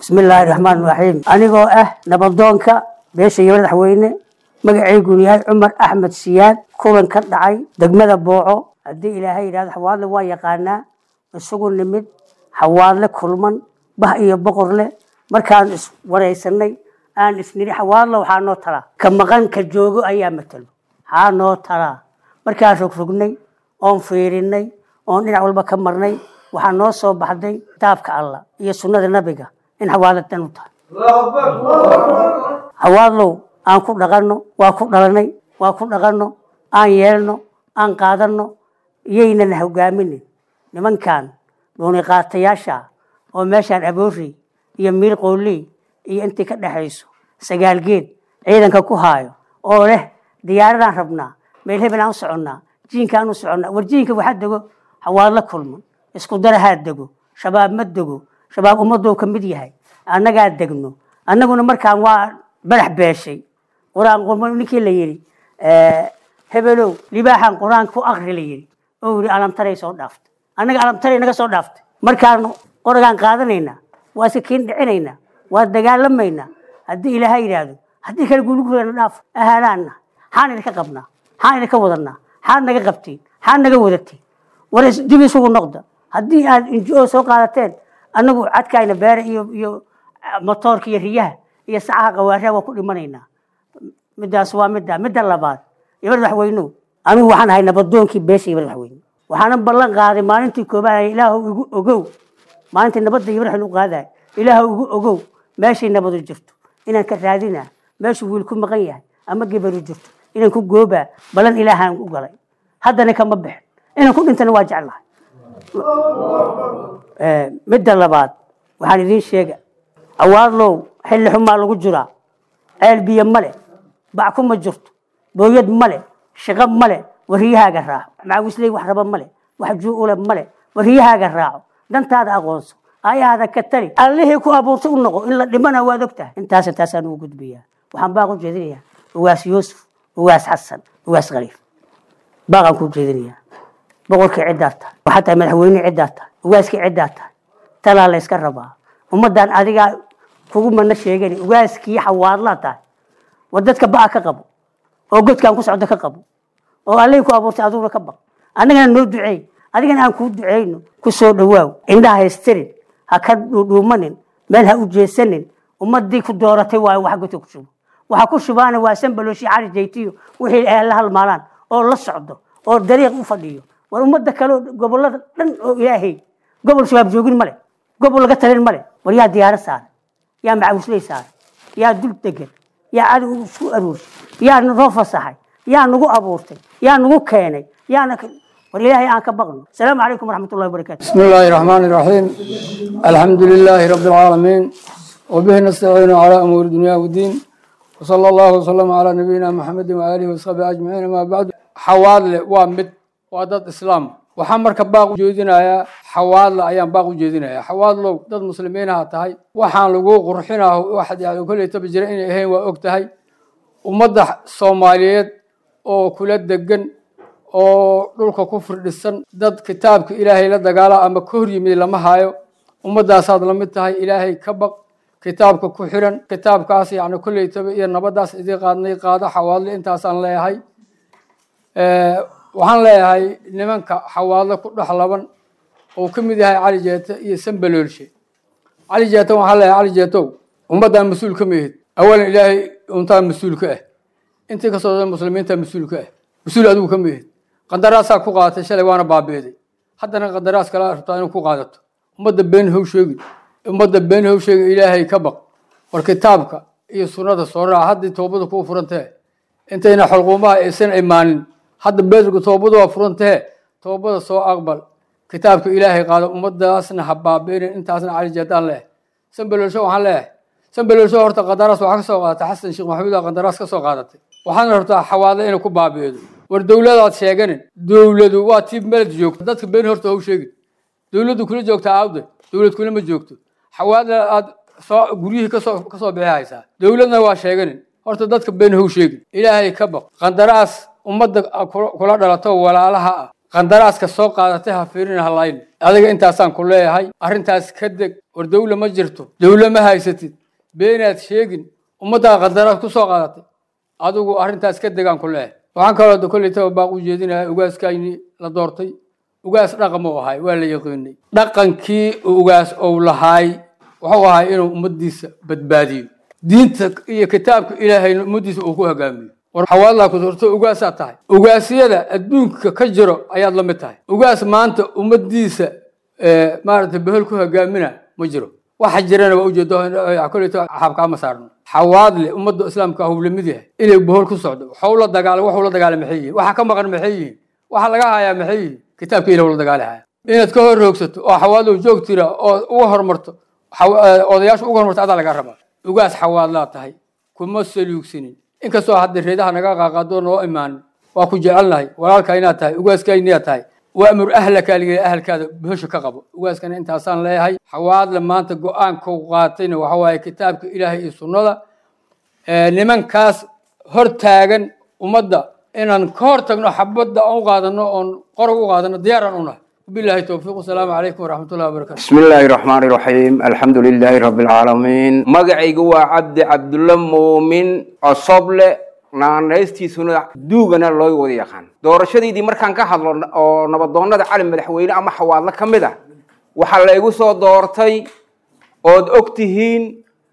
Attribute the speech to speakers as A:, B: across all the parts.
A: bismillaahi raxmaan raxiim anigoo ah nabadoonka beesha iyo madaxweyne magacaygunu yahay cumar axmed siyaad kulan ka dhacay degmada booco haddii ilaahay yidhahdo xawaadle waa yaqaanaa isugu nimid xawaadle kulman bah iyo boqor leh markaan iswaraysanay aan isniri xawaadle waxaa noo talaa ka maqan ka joogo ayaa matalo haa noo talaa markaan rogrognay oon fiirinay oon dhinac walba ka marnay waxaa noo soo baxday kitaabka allah iyo sunnada nabiga in xawaadle dan u tahay xawaadlow aan ku dhaqanno waa ku dhalanay waa ku dhaqanno aan yeelno aan qaadanno iyaynana hogaaminin nimankan dhuuni qaatayaasha oo meeshaan aboorey iyo miir qooley iyo intii ka dhexayso sagaal geed ciidanka ku haayo oo leh diyaaradaan rabnaa meel hebel aan u soconnaa jiinkaan u soconnaa war jiinka waxaa dego xawaadlo kulman isku darahaa dego shabaab ma dego shabaab ummadou ka mid yahay annagaa degno annaguna markaan waa badax beeshay qur-aan qurmo ninkii la yidhi hebelow libaaxan qur-aan ku akri la yidhi oo yidhi alamtaray soo dhaaftay annaga alamtaray naga soo dhaaftay markaan qoragaan qaadanaynaa waa iska kiin dhicinaynaa waa dagaalamaynaa haddii ilaahay yidhaahdo haddii kale guulugurana dhaaf ahalaanna xaan idinka qabnaa xaan idinka wadanaa xaad naga qabtiin xaad naga wadatiin war dib isugu noqda haddii aad injo soo qaadateen annagu cadkayna beere iyo iyo motoorka iyo riyaha iyo sacaha qawaaraha waa ku dhimanaynaa midaas waa midda midda labaad iyo madaxweynuhu anigu waxaan ahay nabadoonkii beesha iyo madaxweyne waxaana ballan qaaday maalintii koobaad ilaahu igu ogow maalintii nabadda iyo madaxweyne u qaadaay ilaahu igu ogow meeshay nabadu jirto inaan ka raadinaa meeshuu wiil ku maqan yahay ama gebaru jirto inaan ku goobaa ballan ilaahaan u galay haddana kama bixin inaan ku dhintana waa jeclahay midda labaad waxaan idiin sheega awaadlow xilli xumaa lagu jiraa ceel biyo male bac kuma jirto booyad male shaqo male wariyahaaga raaco macawisley wax raba male wax juu-ule male wariyahaaga raaco dantaada aqoonso ayaada ka tali allihii ku abuurtay u noqo in la dhimana waad og tahay intaas intaasaan ugu gudbiyaa waxaan baaq u jeedinayaa ugaas yuusuf ugaas xasan ugaas khaliif baaqaan ku jeedinayaa boqorkii ciddaa tahay waxaa tahay madaxweyne ciddaa tahay ugaaskii ciddaa tahay talaa la yska rabaa ummaddan adigaa kugu mana sheegani ugaaskii xawaadlaa tahay war dadka ba'a ka qabo oo godkaan ku socda ka qabo oo allihii ku abuurtay aduguna ka baq annagana noo duceey adigana aan kuu duceyno ku soo dhawaaw indhaha haystirin ha ka dhuudhuumanin meel ha u jeesanin ummadii ku dooratay waayo wax godka ku shubo waxa ku shubaana waa sanbalooshi cali jaytiyo wixii ay la halmaalaan oo la socdo oo dariiq u fadhiyo war ummadda kale gobolada dhan oo ilaahay gobol shabaab joogin male gobol laga talin male war yaa diyaaro saaray yaa macawisley saaray yaa dul degan yaa cadow isku aruursay yaa noo fasaxay yaa nagu abuurtay yaa nagu keenay yaana war ilaahay aan ka baqno asalaamu calaykum waraxmat ullahi wabarakaatu
B: بسم الله الرحمن الرحيم الحمد لله رب العالمين وبه نستعين على أمور الدنيا والدين وصلى الله وسلم على نبينا محمد وآله وصحبه أجمعين ما بعد حوادل وامد وادد إسلام waxaan marka baaq u jeedinayaa xawaadla ayaan baaq u jeedinayaa xawaadlow dad muslimiinaha tahay waxaan lagu qurxinaa waxaad yani koleytaba jira inay ahayn waa og tahay ummadda soomaaliyeed oo kula degan oo dhulka ku firdhisan dad kitaabka ilaahay la dagaala ama ka hor yimid lama hayo ummadaasaad la mid tahay ilaahay ka baq kitaabka ku xiran kitaabkaas yani kolleytaba iyo nabadaas idii qaadnay qaado xawaadle intaasaan leeyahay waxaan leeyahay nimanka xawaadle ku dhex laban oo ka mid yahay cali jeete iyo sambaloolshe cali jeete waxaan leeyahay cali jeetow ummaddan mas-uul ka mihid awalan ilaahay untaa mas-uul ka ah intii kasoo da muslimiinta mas-uul ka ah mas-uul adigu ka mihid qadaraasaa ku qaadatay shalay waana baabi'day haddana qadaraas kala rabtaa inuu ku qaadato ummadda been how sheegin ummadda been how sheegin ilaahay ka baq war kitaabka iyo sunnada soo raaca haddii toobada kuu furantee intayna xulquumaha aysan imaanin hadda beedrku toobada waa furantee toobada soo aqbal kitaabka ilaahay qaado ummadaasna ha baabi'inin intaasna cali jeedaan leeh sanbalolsho waxaan leeyahay sanbalolsho horta qadaraas waxaa ka soo qaadatay xasan sheekh maxamuud aa qadaraas ka soo qaadatay waxaana rabtaa xawaadle inay ku baabi'eedo war dowladaad sheeganin dowladu waa tii meled joogto dadka been horta how sheegin dowladdu kula joogtaa aawde dowlad kulama joogto xawaadle aad soo guryihii kasoo kasoo bixi haysaa dowladna waa sheeganin horta dadka been how sheegin ilaahay ka baq qandaraas ummadda kula dhalato walaalaha ah qandaraaska soo qaadatay ha fiirin halayn adiga intaasaan ku leeyahay arrintaas ka deg war dawla ma jirto dawla ma haysatid beenaad sheegin ummaddaa qadaraad ku soo qaadatay adigu arrintaas ka degaan ku leeh waxaan kaloo koleytaba baaq u jeedinayaa ugaaskayni la doortay ugaas dhaqan uu ahay waa la yaqiinay dhaqankii ugaas ou lahaay wuxuu ahay inuu ummaddiisa badbaadiyo diinta iyo kitaabka ilaahayna ummaddiisa uu ku hogaamiyo war xawaadlaa ku doorto ugaasaad tahay ugaasyada adduunka ka jiro ayaad la mid tahay ugaas maanta ummaddiisa maaragtay behel ku hogaamina ma jiro waxa jirana waa ujeedo koleyto xaabkaama saarno xawaadle ummadda islaamka hub lamid yahay inay bohol ku socdo waxuu la dagaalay waxuu la dagaalay maxay yihiin waxa ka maqan maxay yihiin waxa laga hayaa maxay yihiin kitaabka ilah la dagaali haya inaad ka hor roogsato oo xawaadlow joog tira oo uga horumarto odayaasha uga horumarto adaa laga rabaa ugaas xawaadlaa tahay kuma saluugsanin inkastoo hadda reedaha naga qaaqaado noo imaanin waa ku jecelnahay walaalkaa inaad tahay ugaaskayniyaad tahay waamur ahlaka liga ahalkaada bohosha ka qabo ugaaskana intaasaan leeyahay xawaadle maanta go-aankau qaatayna waxa waaye kitaabka ilaahay iyo sunnada nimankaas hor taagan ummadda inaan ka hor tagno xabadda aan u qaadano oon qorog u qaadano diyaaraan unahay وبالله التوفيق والسلام عليكم ورحمة الله وبركاته
C: بسم الله الرحمن الرحيم الحمد لله رب العالمين مقعي قوى عبد عبد الله مؤمن أصبل naanaystiisuna duugana loo wada yaqaan doorashadiidii markaan ka hadlo oo nabadoonnada cali madaxweyne ama xawaadlo ka mid ah waxaa la igu soo doortay ood og tihiin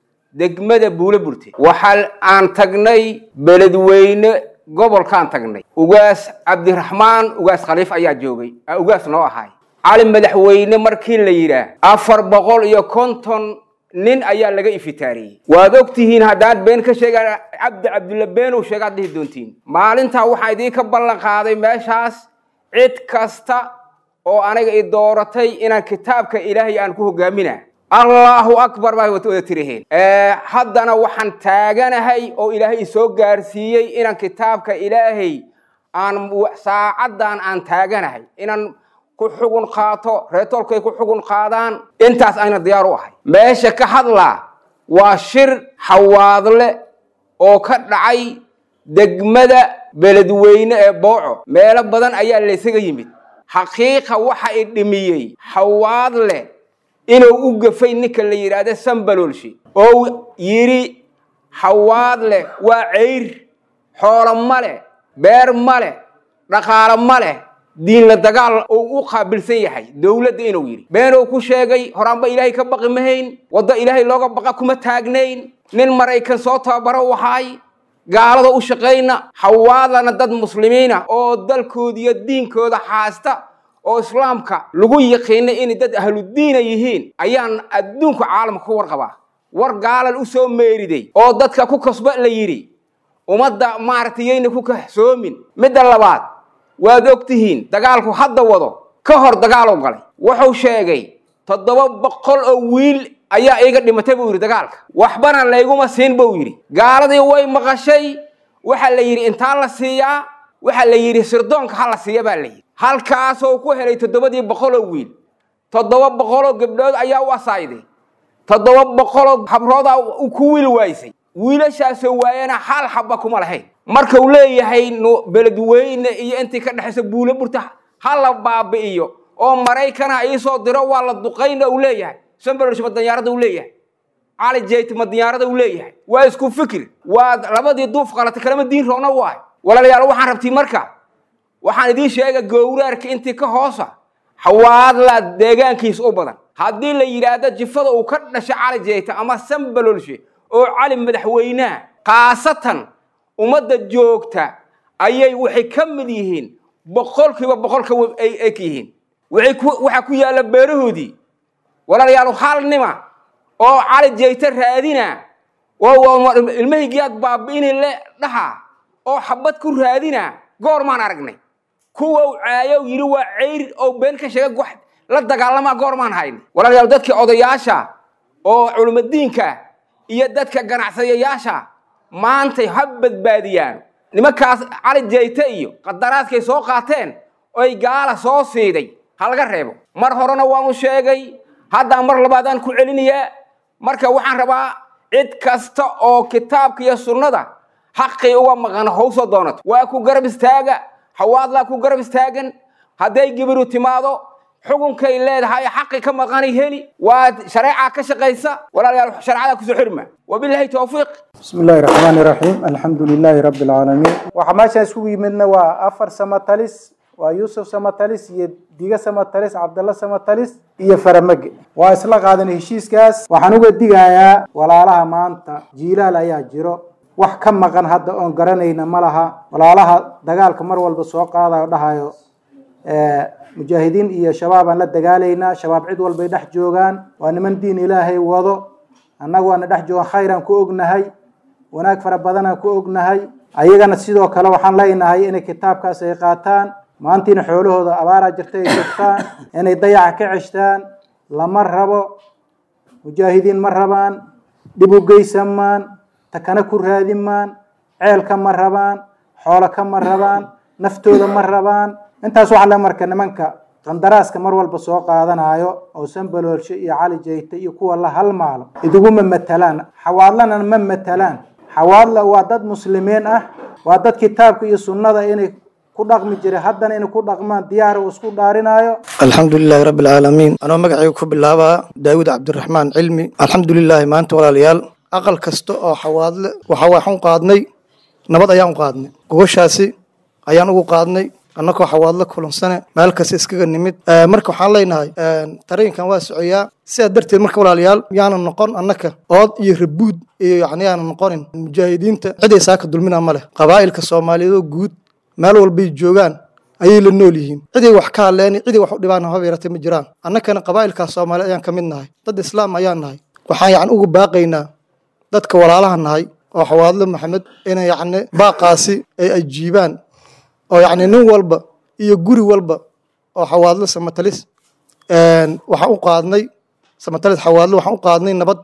C: degmada buule burte waxa aan tagnay beledweyne gobolkaan tagnay ugaas cabdiraxmaan ugaas khaliif ayaa joogay ugaas noo ahay cali madaxweyne markii la yidhaah afar boqol iyo konton nin ayaa laga ifitaariyey waad og tihiin haddaan been ka sheega cabdi cabdulla beenow sheegaad dhihi doontiin maalintaa waxaa idiinka ballan qaaday meeshaas cid kasta oo aniga i dooratay inaan kitaabka ilaahay aan ku hogaamina allahu akbar baa wada tiriheen haddana waxaan taaganahay oo ilaahay isoo gaarsiiyey inaan kitaabka ilaahay aan saacaddan aan taaganahay inaan ku xugun qaato reetolkay ku xugun qaadaan intaas ayna diyaar u ahay meesha ka hadlaa waa shir xawaadle oo ka dhacay degmada beledweyne ee booco meelo badan ayaa laysaga yimid xaqiiqa waxa i dhimiyey xawaadle inuu u gafay ninka la yidhaahdo sambaloolshi oo yidhi xawaadle waa ceyr xoolo ma leh beer ma leh dhaqaalo ma leh diinla dagaal uu u qaabilsan yahay dowladda inuu yidhi beenuu ku sheegay horaanba ilaahay ka baqi mahayn waddo ilaahay looga baqa kuma taagnayn nin maraykan soo tababaro wahaay gaalada u shaqayna xawaadlana dad muslimiina oo dalkooda iyo diinkooda haasta oo islaamka lagu yaqiina inay dad ahludiina yihiin ayaan adduunka caalamka ku warqabaa war gaalal u soo meeriday oo dadka ku kasba la yidhi ummadda maaragtay yayna ku kahsoomin midda labaad waad og tihiin dagaalku hadda wado ka hor dagaalow galay wuxuu sheegay toddoba boqol oo wiil ayaa iiga dhimatay buu yidhi dagaalka waxbana layguma siin buu yidhi gaaladii way maqashay waxaa la yidhi intaa la siiyaa waxaa la yidhi sirdoonka ha la siiya baa la yidhi halkaasoo ku helay toddobadii boqoloo wiil toddoba boqoloo gabdhood ayaa u asaayday toddoba boqoloo habroodaa ku wiil waaysay wiilashaasoo waayana hal xabba kuma lahayn marka uu leeyahay beledweyne iyo intii ka dhexaysa buulo burta ha la baabi'iyo oo maraykana iisoo diro waa la duqayna uu leeyahay sambalolsh ma danyaarada uu leeyahay cali jayt ma danyaarada uu leeyahay waa isku fikir waa labadii duuf qalatay kalama diin roona u ahay walaalayaal waxaan rabtii marka waxaan idiin sheega gowraarka intii ka hoosa xawaadla deegaankiisa u badan haddii la yidhaahdo jifada uu ka dhashay cali jayta ama sambalolshe oo cali madaxweynaha khaasatan ummadda joogta ayay waxay ka mid yihiin boqolkiiba boqolka ay eg yihiin waxaa ku yaalla beerahoodii walaalayaal hal nima oo cali jayta raadina ilmahaygiyaad baabi'ini le dhaha oo xabad ku raadina goormaan aragnay kuwa u caayo yidhi waa ceyr oo been ka sheega wax la dagaalamaa goormaan hayna walaalayaal dadkii odayaasha oo culimadiinka iyo dadka ganacsadayaasha maantay ha badbaadiyaan nimankaas cali jayte iyo qadaraadkay soo qaateen oy gaala soo siiday ha laga reebo mar horena waanu sheegay haddaan mar labaadaan ku celinayaa marka waxaan rabaa cid kasta oo kitaabka iyo sunnada xaqii uga maqan hawsoo doonato waa ku garab istaaga hawaadlaa ku garab istaagan hadday gibiru timaado xukunkay leedahay xaqi ka maqanay heli waa shareeca ka shaqaysa walaalayaal shareecada kusoo xirma wabilahi towfiiq
D: بسم الله الرحمن الرحيم الحمد لله رب العالمين waxaa meesha isugu yimidna waa afar samatalis waa yuusuf samatalis iyo diga samatalis cabdalla samatalis iyo faramage waa isla qaadan heshiiskaas waxaan uga digayaa walaalaha maanta jiilaal ayaa jiro wax ka maqan hadda oon garanayna ma laha walaalaha dagaalka mar walba soo qaadayo dhahayo mujaahidiin iyo shabaab aan la dagaalaynaa shabaab cid walbay dhex joogaan waa niman diin ilaahay wado annagu waana dhex joogaan khayraan ku ognahay wanaag fara badanaan ku ognahay ayagana sidoo kale waxaan leenahay inay kitaabkaas ay qaataan maantiina xoolahooda abaaraa jirta ay joogtaan inay dayaca ka ceshtaan lama rabo mujaahidiin ma rabaan dhib u geysamaan takana ku raadimaan ceelka ma rabaan xoolo ka ma rabaan naftooda ma rabaan intaas waxaa le marka nimanka qandaraaska mar walba soo qaadanayo oo sanbaloolshe iyo cali jayte iyo kuwa la halmaalo iduguma matalaan xawaadlana ma matalaan xawaadla waa dad muslimiin ah waa dad kitaabka iyo sunnada inay ku dhaqmi jiray haddana inay ku dhaqmaan diyaar uu isku dhaarinayo
E: alxamdu lilaahi rabbi alcaalamiin anoo magacayga ku bilaabaa daawud cabdiraxmaan cilmi alxamdu lilaahi maanta walaalayaal aqal kasta oo xawaadle waxa waxaan qaadnay nabad ayaan u qaadnay gogoshaasi ayaan ugu qaadnay annagoo xawaadlo kulansane meel kasta iskaga nimid marka waxaan leenahay tareenkan waa socoyaa sidaa darteed marka walaalayaal yaanan noqon annaka ood iyo rabuud iyo yani yaanan noqonin mujaahidiinta ciday saaka dulmina ma leh qabaa'ilka soomaaliyeedoo guud meel walbay joogaan ayay la nool yihiin ciday wax ka hadleeni ciday wax u dhibaan haba yaratay ma jiraan annakana qabaa'ilkaas soomaaliyeed ayaan ka mid nahay dad islaam ayaan nahay waxaan yani ugu baaqaynaa dadka walaalaha nahay oo xawaadlo maxamed inay yacni baaqaasi ay ajiibaan oo yacni nin walba iyo guri walba oo xawaadlo samatalis waxaan u qaadnay samatalis xawaadlo waxaan u qaadnay nabad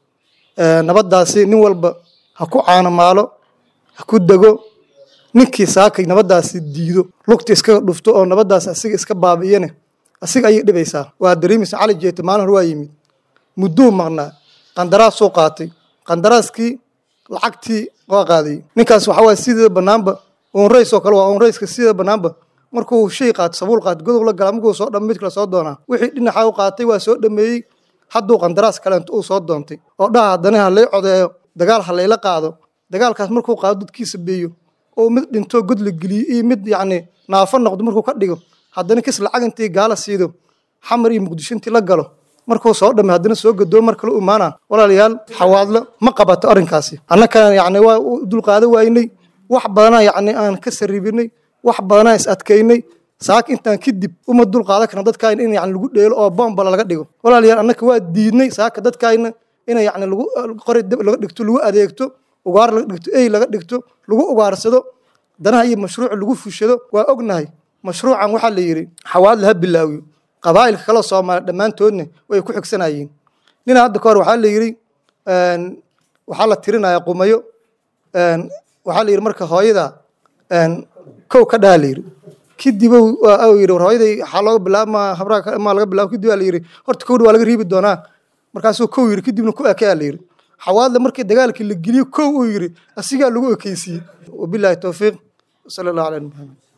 E: nabaddaasi nin walba ha ku caano maalo ha ku dego ninkii saakay nabaddaasi diido lugta iskaga dhufto oo nabaddaasi asiga iska baabi'iyane asiga ayay dhibaysaa waa dareemaysa cali jeete maalin hore waa yimid mudduu maqnaa qandaraasuu qaatay qandaraaskii lacagtii waa qaadayay ninkaas waxa waye sideeda banaanba onrays oo kale waa onrayska sideeda banaanba markuu shay qaato sabuul qaato godob la gala markuu soo dham mid kale soo doonaa wixii dhinaxa u qaatay waa soo dhameeyey hadduu qandaraas kaleento uu soo doontay oo dhaha haddana ha lay codeeyo dagaal ha layla qaado dagaalkaas markuu qaado dadkiisa beeyo oo mid dhinto god la geliyo iyo mid yacni naafo noqdo markuu ka dhigo haddana kis lacag intii gaala siido xamar iyo muqdisho intii la galo markuu soo dhamay haddana soo gadoo mar kale u imaanaa walaalayaal xawaadlo ma qabato arrinkaasi annakana yacni waa u dulqaado waynay wax badanaa yacni aan ka sarribinay wax badanaa is adkaynay saak intaan kadib uma dulqaadan karna dadkaayna in yani lagu dheelo oo bombala laga dhigo walaalayaal annaka waa diidnay saaka dadkaayna ina yani lagu qori dab laga dhigto lagu adeegto ugaar laga dhigto ey laga dhigto lagu ugaarsado danaha iyo mashruuc lagu fushado waa ognahay mashruucan waxaa la yidhi xawaadle ha bilaawiyo qabaa'ilka kale soomaaliya dhammaantoodna way ku xigsanayeen nina hadda ka hor waxaa la yidhi waxaa la tirinayaa qumayo waxaa la yidhi marka hooyada kow ka dhaha la yidhi kadib yidhi war hooyaday waxaa looga bilaabma habraha maa laga bilaabo kadib waa la yidhi horta kowdha waa laga riibi doonaa markaasuu kow yidhi kadibna ku ekeyaa la yidhi xawaadle markii dagaalkii la geliyo kow uu yidhi asigaa lagu ekeysiiyey wabilaahi towfiiq sala allahu calaa nabi maxamed